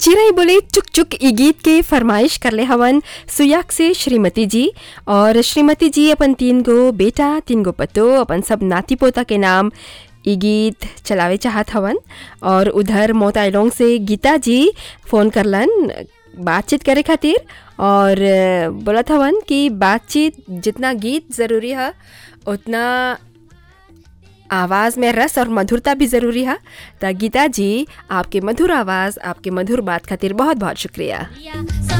चिरई बोले चुक चुक ई गीत के फरमाइश करले हवन सुयाक से श्रीमती जी और श्रीमती जी अपन तीन गो बेटा तीन गो पतो अपन सब नाती पोता के नाम ई गीत चलावे चाहत हवन और उधर मोताइलोंग से गीता जी फ़ोन करलन बातचीत करे खातिर और बोलत हवन कि बातचीत जितना गीत ज़रूरी है उतना आवाज़ में रस और मधुरता भी ज़रूरी है तो गीता जी आपके मधुर आवाज़ आपके मधुर बात खातिर बहुत बहुत शुक्रिया Yeah,